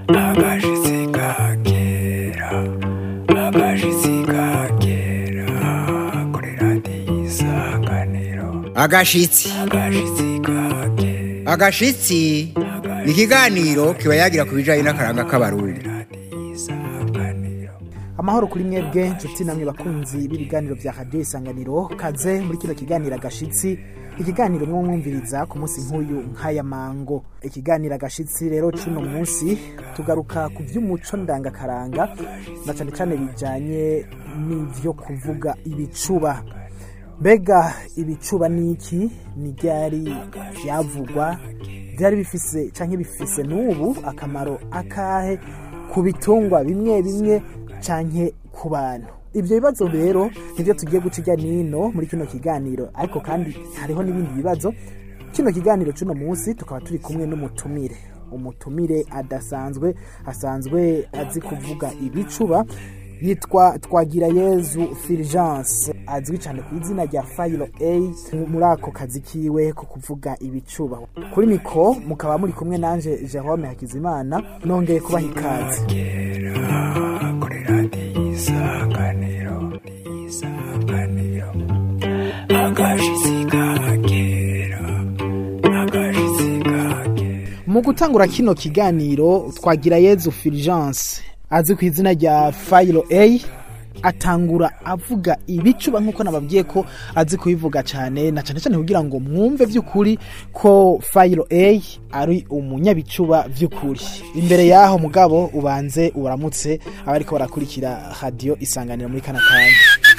agashitsi kakera agashitsi kakera kuri radiyo isanganiro agashitsi agashitsi kakera agashitsi ni ikiganiro kiba yagira ku bijyanye n'akaranga k'abarundi radiyo isanganiro amahoro kuri mwebwe nshuti namwe bakunzi b'ibiganiro bya radiyo isanganiro kaze muri kino kiganiro agashitsi ikiganiro mwo mwumviriza ku munsi nk'uyu nk'aya mango ikiganiro agashitsi rero cy'uno munsi tugaruka ku by'umuco ndangakaranga na cyane cyane bijyanye n'ibyo kuvuga ibicuba mbega ibicuba ni iki ni ryari byavugwa byari bifise cyangwa bifise n'ubu akamaro akahe ku bitungwa bimwe bimwe canke ku bantu ibyo bibazo rero nibyo tugiye guca ijya nino muri kino kiganiro ariko kandi hariho n'ibindi bibazo kino kiganiro cy'uno munsi tukaba turi kumwe n'umutumire umutumire adasanzwe asanzwe azi kuvuga ibicuba yitwa twagira yezu fulgence azwi cyane ku izina rya fayiro a muri ako kazi kiwe ko kuvuga ibicuba kuri miko mukaba muri kumwe nanje jerome hakizimana nongeye kubaha ikaze kuri radiyo isanganiro isanganiro agashitsi kakera agashitsi kakera mu gutangura kino kiganiro twagira yezu fulgence azi ku izina rya fayiro a atangura avuga ibicuba nk'uko nababwiye ko azi kubivuga cyane na cyane cyane kugira ngo mwumve by'ukuri ko fayiro a ari umunyabicuba by'ukuri imbere y'aho mugabo ubanze uramutse abariko barakurikira radiyo isanganiro muri kana kanya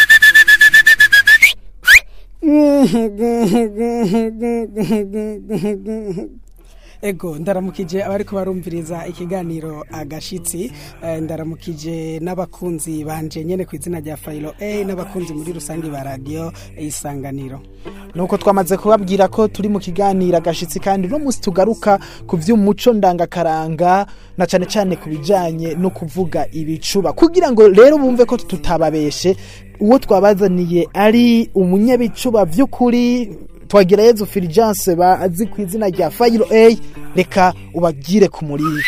ego ndaramukije abariko barumviriza ikiganiro agashitsi eh, ndaramukije n'abakunzi banje nyene ku izina rya fayilo a n'abakunzi muri rusange ba radiyo isanganiro nuko twamaze kubabwira ko turi mu kiganiro agashitsi kandi uno munsi tugaruka ku by'umuco ndangakaranga na cyane cyane ku bijyanye no kuvuga ibicuba kugira ngo rero bumve ko tutababeshe uwo twabazaniye ari umunyabicuba by'ukuri twagira yezu fulgence bazi ku izina rya fayiro a reka ubagire ku muriro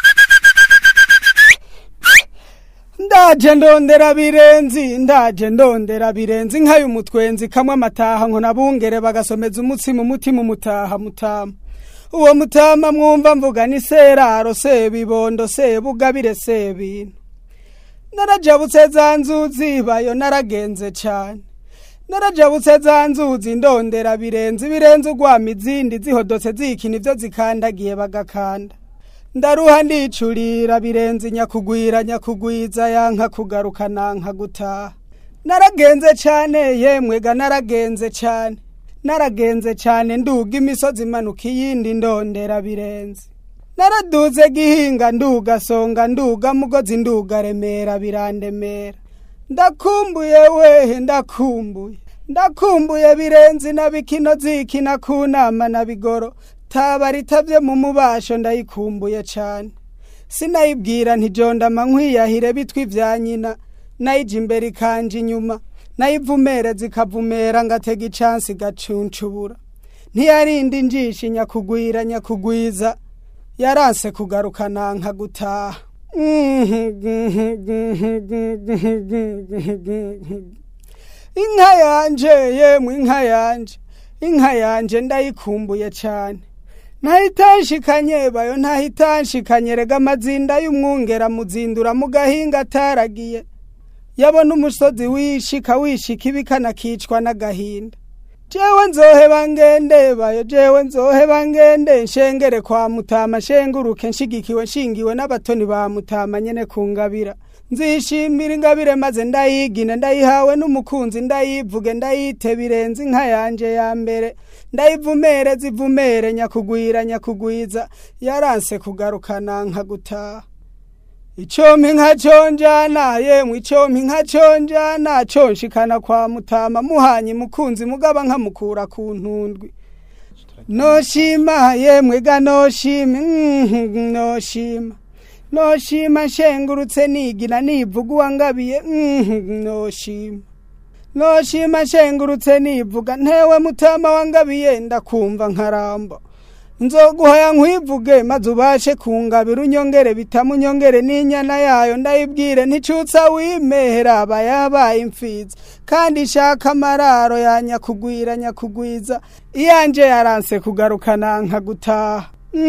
ndaje ndondera birenzi ndaje ndondera birenzi nk'ay'umutwenzi kamwe amataha ngo nabungere bagasomeza umutsima umutima umutaha mutama uwo mutama mwumva mvuga ni seraro sebibondo sebugabire sebintu narajabutse za nzuzi bayo naragenze cane narajabutse za nzuzi ndondera birenze birenze ugwama izindi zihodotse zikina ivyo zikandagiye bagakanda ndaruha ndicurira birenze nyakugwira nyakugwiza yanka kugaruka nanka gutaha naragenze cane yemwega naragenze cane naragenze cane nduga imisozi imanuka iyindi ndondera birenze naraduze gihinga nduga songa nduga mugozi nduga remera birandemera ndakumbuye wehe ndakumbuye ndakumbuye birenze na bikino zikina ku nama na bigoro taba ritavye mu mubasho ndayikumbuye cane sinayibwira ntijondama nkwiyahire bitwa ivya nyina nayija imbere ikanje inyuma nayivumere zikavumera ngatega icansi gacuncubura ntiyarinda injishi nyakugwira nyakugwiza yaranse kugaruka nanka gutaha inka yanje yemwe inka yanje inka yanje ndayikumbuye cane ntahitanshikanye bayo ntahitanshikanye rega amazinda y'umwungera muzindura mu gahinga ataragiye yabona umusozi wishika wishika ibikana kicwa n'agahinda jewe nzoheba ngende bayo jewe nzoheba ngende nshengere kwa mutama nshenguruke nshigikiwe nshingiwe n'abatoni ba mutama nyene kungabira nzishimira ingabire maze ndayigine ndayihawe n'umukunzi ndayivuge ndayite birenze inka yanje ya mbere ndayivumere zivumere nyakugwira nyakugwiza yaranse kugarukana nka gutaha icompi nka conjana yemwe icompi nka conjana conshikana kwa mutama muhanye mukunzi mugaba nkamukura ku ntundwi noshima yemwe ga noshima mhm, noshima noshima nshengurutse nigina nivuga uwangabiye mhm, noshima noshima nshengurutse nivuga ntewe mutama wangabiye ndakumva nkaramba nzoguhaya nkwivuge maze ubashe kungabira unyongere bitamunyongere n'inyana yayo ndayibwire nticutsa wimehera aba yabaye imfizi kandi ishaka amararo ya nyakugwira nyakugwiza iyanje yaranse kugarukana nkagutaha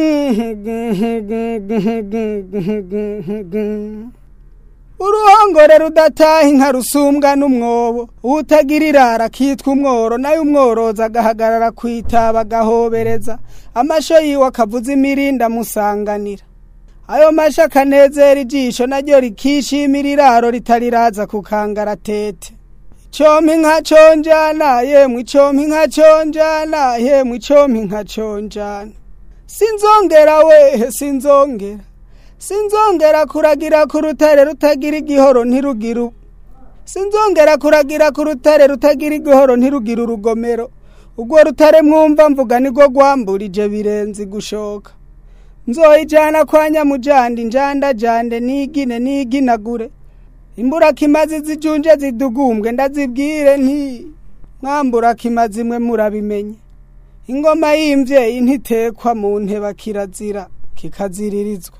uruhongore rudataha inka rusumbwa n'umwobo utagira irara akitwa umworo nayo umworoza agahagarara kwitaba agahobereza amasho yiwe akavuza imirinda amusanganira ayo masho akanezera ijisho naryo rikishimira iraro ritariraza ku kangaratete icompi nka conjana yemwe icompi nka conjana yemwe icompi nka conjana sinzongera wehe sinzongera sinzongera kuragira ku rutare rutagira igihoro ntirugira u- sinzongera kuragira ku rutare rutagira igihoro ntirugira urugomero urwo rutare mwumva mvuga nirwo rwamburije birenze gushoka nzoyijana kwa nyamujandi njandajande nigine niginagure imburakimazi zijunje zidugumbwe ndazibwire nti mwamburakimazi mwe murabimenye ingoma y'imvyeyi ntitekwa mu nteba kirazira kikaziririzwa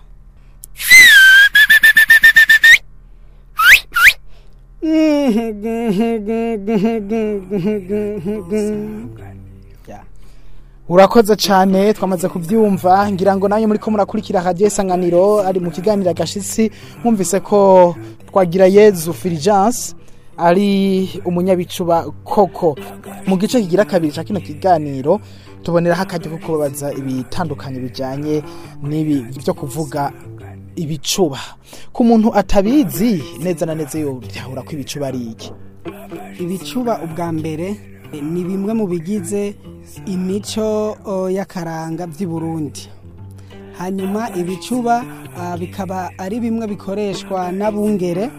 urakoze cyane twamaze kubyumva ngira ngo nanjye muri ko murakurikira radiyo isanganiro ari mu kiganiro agashitsi mwumvise ko twagira yezu filijanse ari umunyabicuba koko mu gice kigira kabiri cya kino kiganiro tuboneraho akajya ko kubabaza ibitandukanye bijyanye n'ibi byo kuvuga ibicuba ku muntu atabizi neza na neza yahura ko ibicuba ari iki ibicuba ubwa mbere eh, ni bimwe mu bigize imico oh, y'akaranga by'i Burundi hanyuma ibicuba ah, bikaba ari bimwe bikoreshwa n'abungere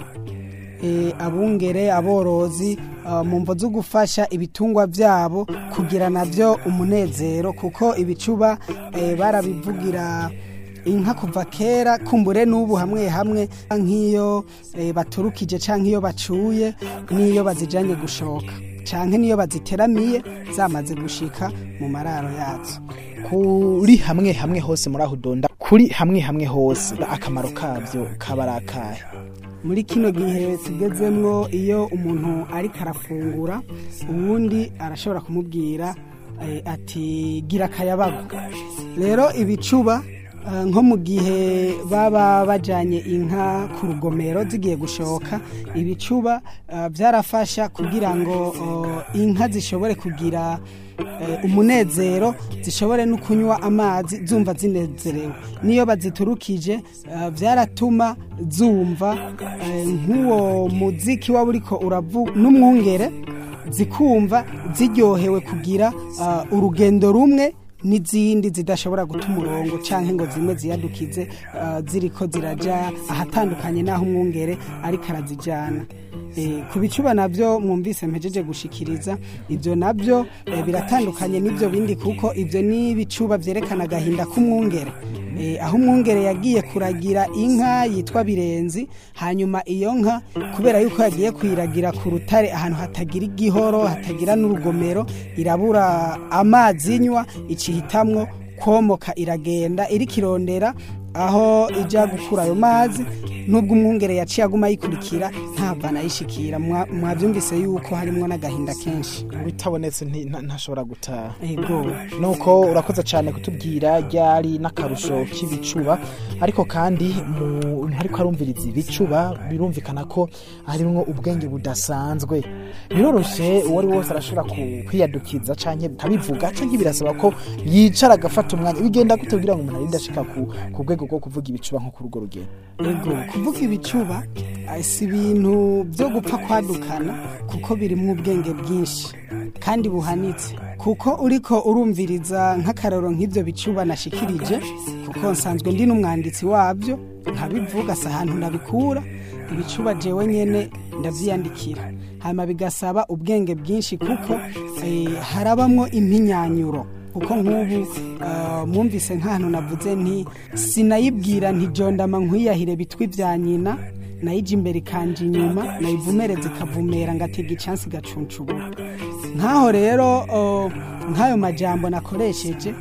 eh, abungere aborozi ah, mu mvo zo gufasha ibitungwa byabo kugira nabyo umunezero kuko ibicuba eh, barabivugira inka kuva kera kumbure n'ubu hamwe hamwe nk'iyo eh, baturukije canke iyo bacuye n'iyo bazijanye gushoka canke n'iyo baziteramiye zamaze gushika mu mararo yazo kuri hamwe hamwe hose muri aho udonda kuri hamwe hamwe hose akamaro kabyo kaba ari akahe muri kino gihe tugezemwo iyo umuntu ariko arafungura uwundi arashobora kumubwira eh, ati gira akayabago rero ibicuba eh, nko mu gihe baba bajanye inka ku rugomero zigiye gushoka ibicuba eh, byarafasha kugira ngo oh, inka zishobore kugira eh, umunezero zishobore no kunywa amazi zumva zinezerewe niyo baziturukije eh, byaratuma zumva eh, nk'uwo muziki waba uriko uravuga n'umwungere zikumva ziryohewe kugira ah, urugendo rumwe n'izindi zidashobora guta umurongo cyangwa ngo zimwe ziyadukize ah, ziriko ziraja ahatandukanye n'aho umwungere ariko arazijyana Eh, ku bicuba nabyo mwumvise mpejeje gushikiriza ibyo nabyo eh, biratandukanye n'ibyo bindi kuko ibyo ni ibicuba byerekana agahinda k'umwungere Eh, aho umwungere yagiye kuragira inka yitwa birenzi hanyuma iyo nka kubera yuko yagiye kuyiragira ku rutare ahantu hatagira igihoro hatagira n'urugomero irabura amazi inywa icihitamwo komoka iragenda iriko irondera aho ijya gukura ayo mazi nubwo umwungere yaciye aguma ayikurikira ntabwo anayishikira Mwa- mwabyumvise yuko harimo n'agahinda kenshi bitabonetse nti- nta- ntashobora gutaha ego nuko urakoze cyane kutubwira ryari n'akarusho k'ibicuba ariko kandi mu ariko arumviriza ibicuba birumvikana ko harimwo ubwenge budasanzwe biroroshye uwo ari we wese arashobora ku- kwiyadukiza cyangwa akabivuga cyangwa birasaba ko yicara agafata umwanya bigenda gute kugira ngo umuntu arinde ashika ku ku rwego rwo kuvuga ibicuba nko kuri urwo rugero ego kuvuga ibicuba eh, si ibintu byo gupfa kwadukana kuko birimo ubwenge bwinshi kandi buhanitse kuko uriko urumviriza nk'akararo nk'ibyo bicuba nashikirije kuko nsanzwe ndi n'umwanditsi wabyo nkabivuga si ahantu nabikura ibicuba jewe nyene ndavyiyandikira hanyuma bigasaba ubwenge bwinshi kuko eh, harabamwo impinyanyuro kuko nk'ubu ah, mwumvise nk'ahantu navuze nti sinayibwira ntijondama nkwiyahire bitwi bya nyina nayija imbere ikanje inyuma nayivumereza ikavumera ngatega icansi igacunshubura nk'aho rero oh, nk'ayo majambo nakoresheje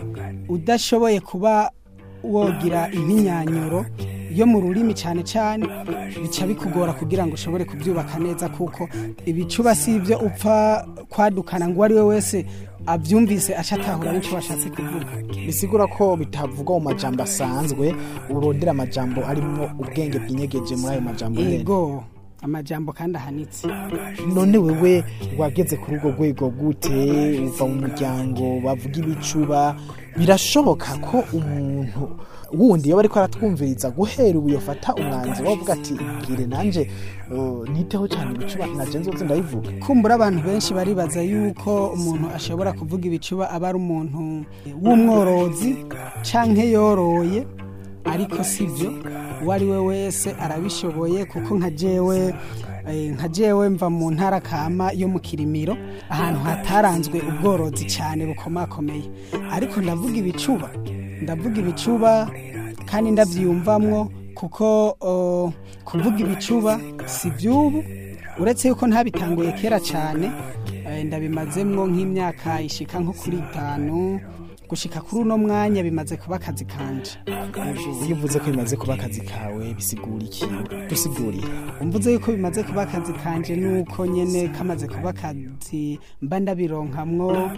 udashoboye kuba wogira impinyanyuro yo mu rurimi cyane cyane bica bikugora kugira ngo ushobore kubyubaka neza kuko ibicuba si ibyo upfa kwadukana ngo uwo ari we wese abyumvise aca atahura n'icyo washatse kuvuga bisigura ko bitavugwa mu majambo asanzwe urondera amajambo arimo ubwenge bwinyegeje muri ayo majambo nyene ego amajambo kandi ahanitse none wewe wageze kuri urwo rwego gute uva mu muryango bavuga ibicuba birashoboka ko umuntu wundi yaba ariko aratwumviriza guhera ubu yofata umwanzuro wo kuvuga ati bwire nanje uh, niteho cyane ibicuba naje nzoze ndayivuga kumbura abantu benshi baribaza yuko umuntu ashobora kuvuga ibicuba aba ari umuntu w'umworozi canke yoroye ariko sibyo uwo ari we wese arabishoboye kuko nka jewe eh, nka jewe mva mu ntara kama yo mu kirimiro ahantu hataranzwe ubworozi cyane bukomakomeye ariko ndavuga ibicuba ndavuga ibicuba kandi ndabyiyumvamwo kuko oh, kuvuga ibicuba si by'ubu uretse yuko ntabitanguye kera cyane eh, ndabimazemwo nk'imyaka ishika nko kuri itanu gushika kuri uno mwanya bimaze kuba akazi kanje iyo uvuze ko bimaze kuba akazi kawe bisigura iki dusigurire umvuze yuko bimaze kuba akazi kanje nuko nyene kamaze kuba akazi mba ndabironkamwo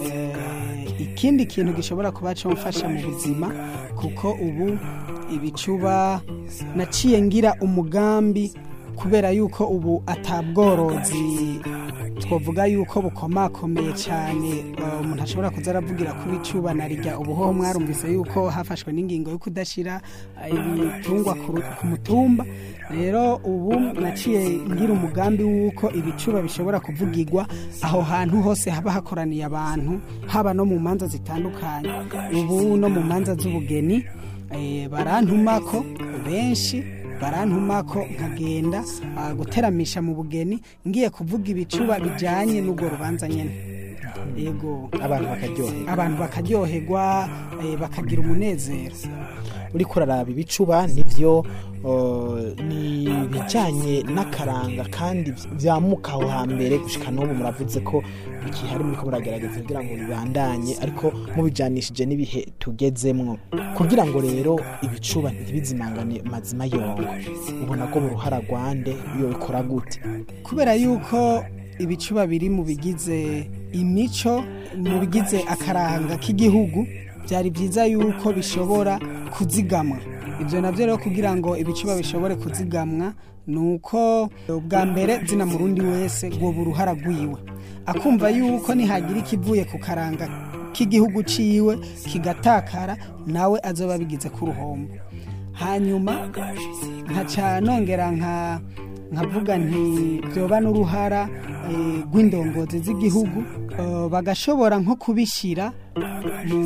eh, ikindi kintu gishobora kuba comfasha mu buzima kuko ubu ibicuba naciye ngira umugambi kubera yuko ubu atabworozi twavuga yuko bukomakomeye cyane eh, umuntu ashobora kuza aravugira ku bicuba na rijya ubuhoho mwarumvise yuko hafashwe n'ingingo yo kudashyira eh, ibitungwa ku ru- ku mutumba rero ubu naciye ngira umugambi w'uko ibicuba bishobora kuvugirwa aho hantu hose haba hakoraniye abantu haba no mu manza zitandukanye ubu no mu manza z'ubugeni eh, barantumako benshi barantumako nkagenda ah, guteramisha mu bugeni ngiye kuvuga ibicuba bijanye n'ubwo rubanza nyene yego abantu bakaryoherwa abantu bakaryoherwa eh, bakagira umunezero uriko uraraba ibicuba nivyo uh, ni ibijanye n'akaranga kandi vyamuka aho hambere gushika n'ubu muravuze ko ikihari muriko muragerageza kugira ngo bibandanye ariko mubijanishije n'ibihe tugezemwo kugira ngo rero ibicuba ntibizimangane mazima yongo ubona ko mu ruhara rwande iyo bikora gute kubera yuko ibicuba biri mu bigize imico mu bigize akaranga k'igihugu byari byiza yuko bishobora kuzigamwa ibyo nabyo rero kugira ngo ibicuba bishobore kuzigamwa ni uko ubwa mbere zina murundi wese rwoba uruhara rwiwe akumva yuko nihagira ikivuye ku karanga k'igihugu ciwe kigatakara nawe azoba bigize ku ruhombo hanyuma nkaca nongera nka nkavuga nti byoba n'uruhara eh, rw'indongozi z'igihugu eh, bagashobora nko kubishyira mu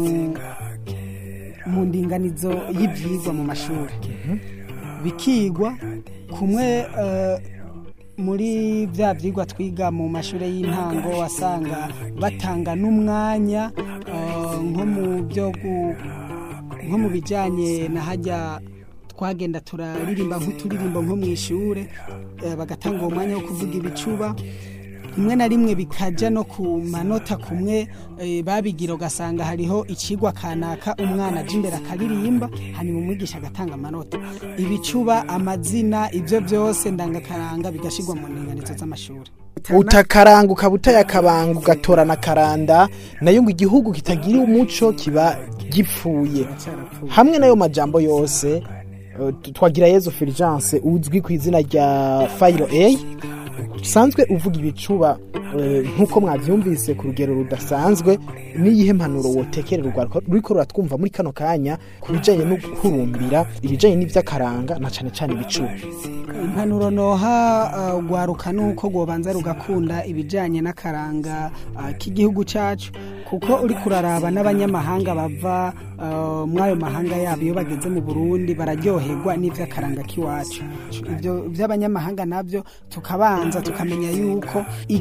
mu ndinganizo y'ibyigwa mu mashuri bikigwa kumwe eh, muri bya byigwa twiga mu mashuri y'intango wasanga batanga n'umwanya eh, nko mu byo gu- nko mu bijyanye na hajya twagenda turaririmba nk'uturirimbo nko mu ishure eh, bagatanga uwo mwanya wo kuvuga ibicuba rimwe na rimwe bikajya no ku manota kumwe eh, babigira ugasanga hariho ikigwa kanaka umwana aje imbere akaririmba hanyuma umwigisha agatanga amanota ibicuba amazina ibyo byose ndangakaranga bigashyirwa mu ndinganizo z'amashuri utakaranga ukaba utayakabanga ugatorana karanda nayo ngo igihugu kitagira umuco kiba gipfuye hamwe n'ayo majambo yose eh, twagira yezu fulgence uzwi ku izina rya fayiro a usanzwe uvuga ibicuba eh, nk'uko mwabyumvise ku rugero rudasanzwe n'iyihe mpanuro wotekerera urwaruka ruriko ruratwumva muri kano kanya ku bijanye no guhurumbira ibijanye n'ivy'akaranga na cane cane ibicuba impanuro noha uh, rwaruka nuko rwobanza rugakunda ibijyanye n'akaranga uh, k'igihugu cyacu kuko uri kuraraba n'abanyamahanga bava uh, muri ayo mahanga yabo iyo bageze mu burundi bararyoherwa n'iby'akaranga k'iwacu ibyo by'abanyamahanga nabyo tukabanza tukamenya yuko igikuru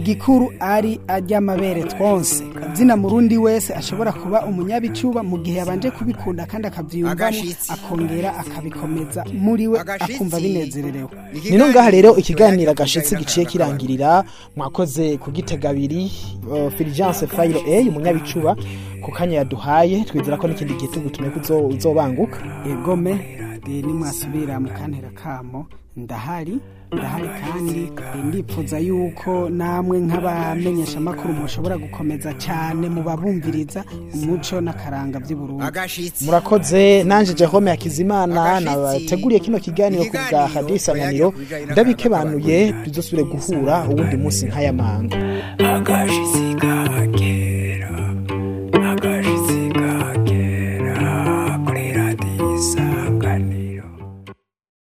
amakuru ari ary'amabere twonse kabyina murundi wese ashobora kuba umunyabicuba mu gihe yabanje kubikunda kandi akabyiyumvamo Agashitsi. akongera akabikomeza muri we Agashitsi. akumva binezererewe ni no ngaha rero ikiganiro agashitsi giciye kirangirira mwakoze kugitega abiri uh, Fulgence Fayiro A umunyabicuba ku kanya yaduhaye twizera ko n'ikindi gihe tugutume kuzo uzobanguka egome eh, nimwasubira mu kantera kamo ndahari ndahari kandi eh, ndipfuza yuko namwe nk'abamenyesha amakuru mushobora gukomeza cyane mu babumviriza umuco n'akaranga by'uburundi agashitsi murakoze nanje Jerome Hakizimana Agashitsi. nabateguriye kino kiganiro ku bwa Ikiganiro Radio Isanganiro ku bijanye n'akaranga ndabikebanuye tuzosubire guhura uwundi munsi nk'aya mango agashitsi ka